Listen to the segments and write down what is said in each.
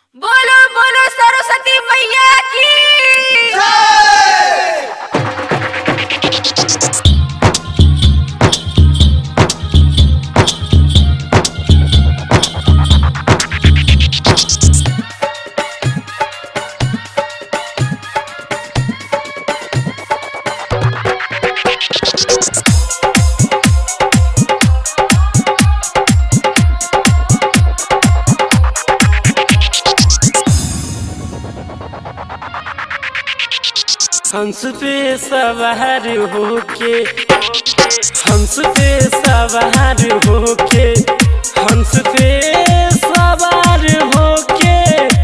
बोलो बोलो सरस्वती मैया की हंस पे सवार होके हंस पे सवार होके हंस पे सवार होके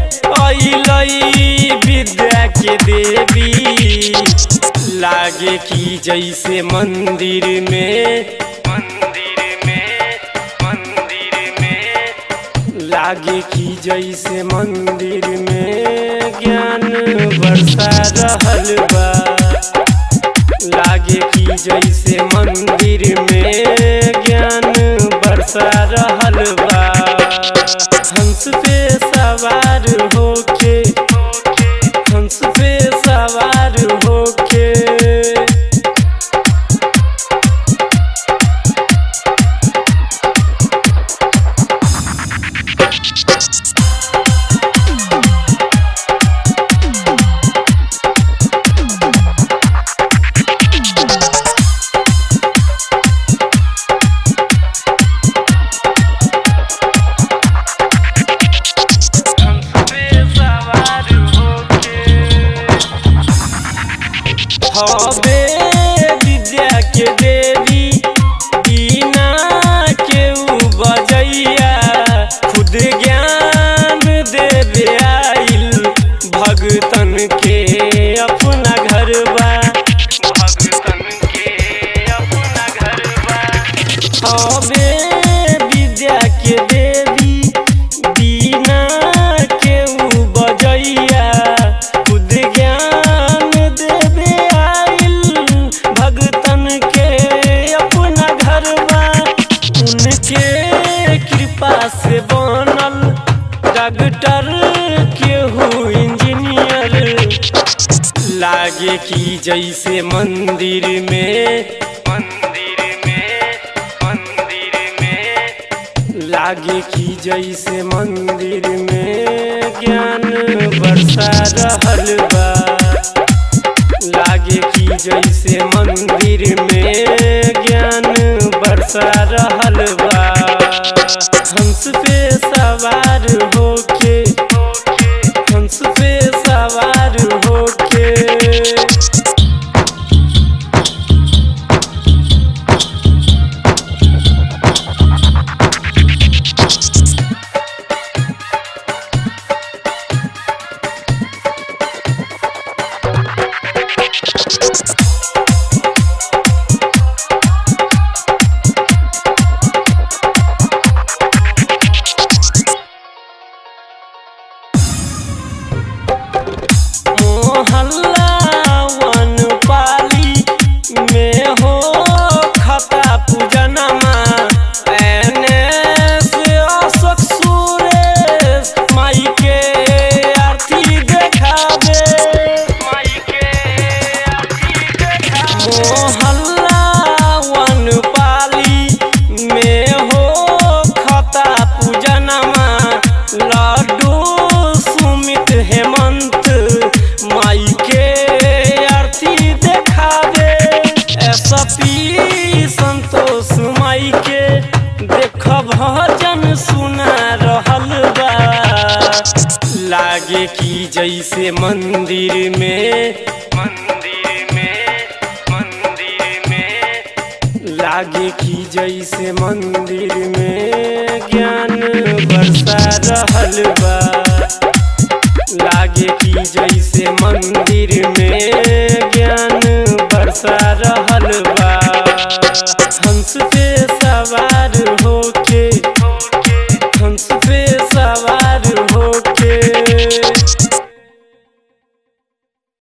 अइलई विद्या के देवी लागे की जैसे मंदिर में मंदिर में मंदिर में लागे की जैसे मंदिर में ज्ञान बरसा रहल बा लागे की जैसे मंदिर में ज्ञान बरसा रहल बा हंस पे सवार होके हंस पे सवार होके हबे विद्या के देवी बिना केहू बजैया खुद ज्ञान देवे आइल भगतन के अपना घर बा भगतन के अपना घर बा हबे विद्या के देवी बिना केहू बजैया खुद ज्ञान देवे आइल भगतन के अपना घरवा उनके कृपा से बनल डॉक्टर केहू इंजीनियर लागे की जैसे मंदिर में मंदिर में मंदिर में लागे की जैसे मंदिर में ज्ञान बरसा रहल बा लागे की जैसे मंदिर में ज्ञान बरसा रहल बा हंस पे सवार होके हंस पे सवार होके मोहल्ला वन पाली में हो खता पूजनमा एने से अशोक सुरेश माई के आरती देखाबे माई के आरती देखाबे मोहल्ला वन पाली में हो खता पूजनमा लड्डू सुमित हेमंत माई के आरती देखावे एसपी संतोष माई के देख भजन सुना रहल बा लागे की जैसे मंदिर में मंदिर में मंदिर में लागे की जैसे मंदिर में ज्ञान बरसा रहल बा लागे की जैसे मंदिर में